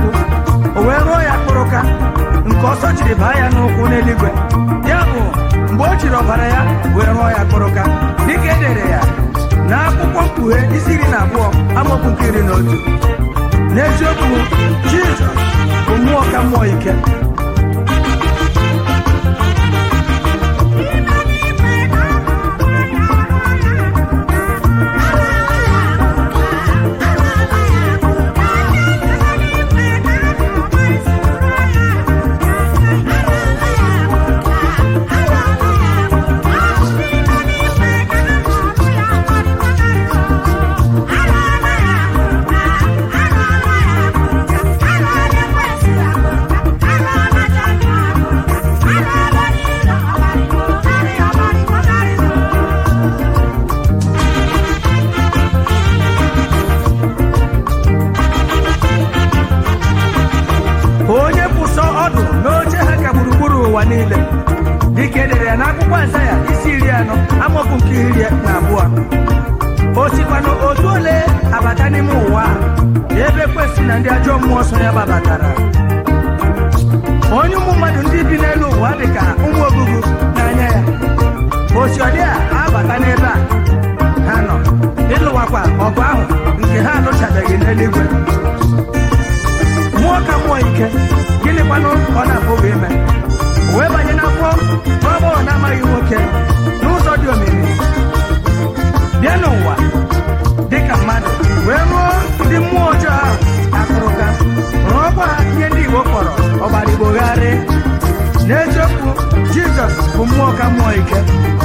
n'ụkwụ o wee rụọ ya kpụrụka nke ọsọ jiri baa ya n'ụkwụ n'eluigwe ya bụ mgbe o jiri ọbara ya wee rụọ ya kpụrụka dịka e dere ya na akwụkwọ mkpughe isi iri na abụọ amaokwu nke iri na otu n'eziokwu jizọs bụ mmụọ ka mmụọ ike onye kwụsọ ọdụ n'oche ha ka gburugburu ụwa niile dịka edere ya n'akwụkwọ Aịzaya isi iri anọ amaokwu nke iri na abụọ o sikwanụ otu ole abata n'ime ụwa a, ebe kwesị na ndị ajọ mmụọ so ya gbabatara onye ụmụ mmadụ ndị bi n'elu ụwa dị ka ụmụ ogugu n'anya ya osi ọdị a abata n'ebe a ha nọ ịlụwakwa ọgụ ahụ nke ha alụchabeghị n'eluigwe mmụọ ka mmụọ ike gịnịkwanụ ọ na-apụghị ime O wee banye n'afọ nwa agbọghọ na-amaghị nwoke n'ụzọ dị omimi bịa n'ụwa dị ka mmadụ wee rụọ ndị mmụọ ọjọọ ahụ akụrụka rụọkwa ha ihe ndị Igbo kpọrọ ọgbarigbogharị n'eziokwu Jizọs bụ mmụọ ka mmụọ ike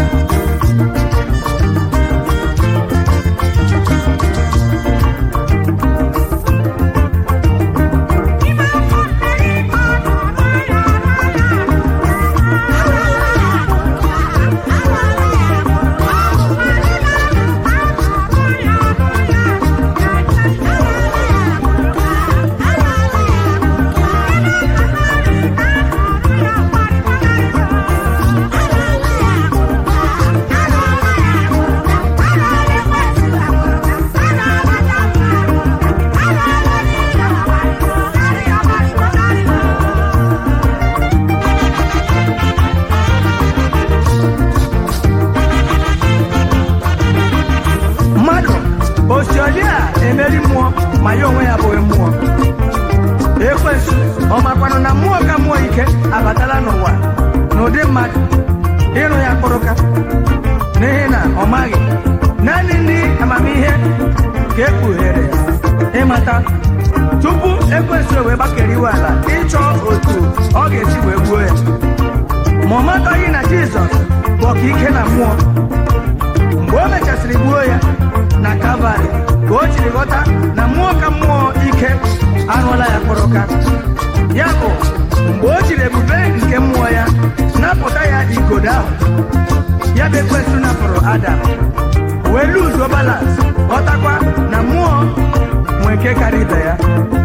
mmadụ osiodi a emeri mmụọ ma ya onwe ya abụghị mmụọ ekwensu ọ makwanụ na mmụọ ka mmụọ ike abatala n'ụwa n'ụdị mmadụ ịrụ ya kpụrụka n'ihi na ọ maghị naanị ndị amamihe ka e kpughere ya ịmata tupu ekwensu wee gbakere iwe ala ịchọ otu ọ ga-esi wee gbuo ya ma ọ mataghị na jizọs bụ ọkaike na mmụọ mgbe o mechasịrị gbuo ya na kalvarị ka o jiri ghọta na mmụọ ka mmụọ ike arụọla ya kpụrụka ya bụ mgbe o jiri ebube nke mmụọ ya napụta ya igodo ahụ ya bụ ekwensụ napụrụ adam wee luzuo balans ghọtakwa na mmụọ nwe nke karịa ibe ya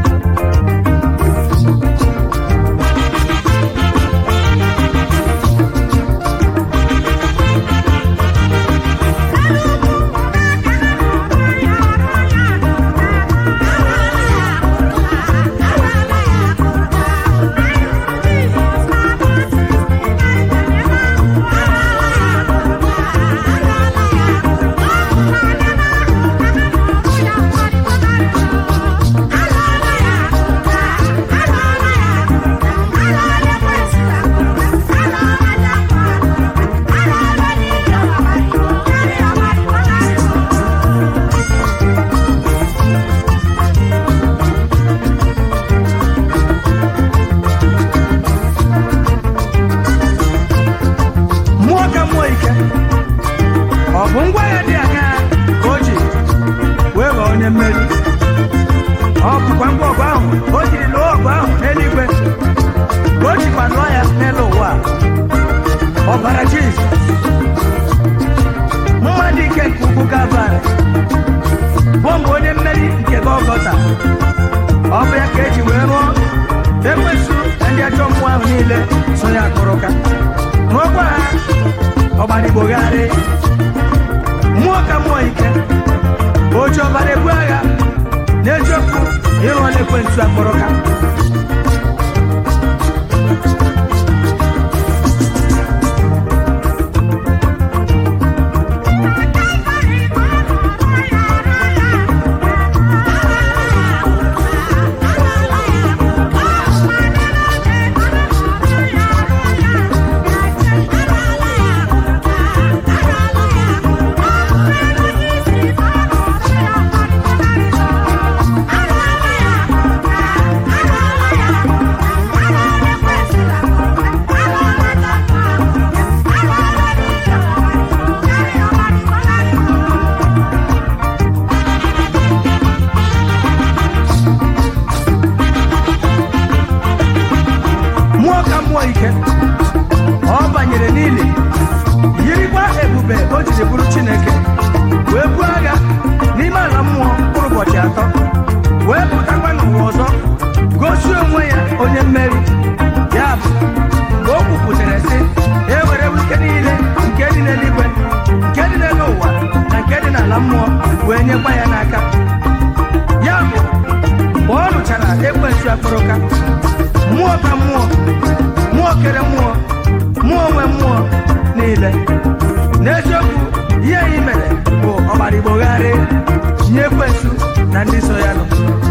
mmụọ ka mmụọ ike ọ bụ ngwa ya dị aṅaa ka o ji wee ghọọ onye mmeri ọ bụkwa ngwa ọgụ ahụ o jiri lụọ ọgụ ahụ n'eluigwe ka o jikwa lụọ ya n'elu ụwa ọbara Jizọs mmadụ ike nke ugwu Kalvarị bụ mgbe onye mmeri nke Gọlgọta ọ bụ ya ka eji wee rụọ ekwensu na ndị ajọ mmụọ ahụ niile so ya akụrụka rụọkwa ha ọgbanigbogharị mmụọ ka mmụọ ike oji ọbara ebu agha n'eziokwu ịghọla ekwensu akpọrọ ka mmụọ ka mmụọ ike ọ banyere n'ili yirikwa ebube o jiri bụrụ chineke wee buo agha n'ime ala mmụọ mkpụrụ ụbọchị atọ wee pụtakwa n'ụwa ọzọ gosi onwe ya onye mmeri ya bụ mgbe o kwupụtara sị ewere ike niile nke dị n'eluigwe nke dị n'elu ụwa na nke dị n'ala mmụọ wee nyekwa ya n'aka ya bụ mgbe ọ rụchara ekwensu akpụrụka mmụọ ka mmụọ mmụọ kere mmụọ mmụọ nwe mmụọ niile n'eziokwu ihe anyị mere bụ ọgbara igbogharị nye ekwensu na ndị so ya nọ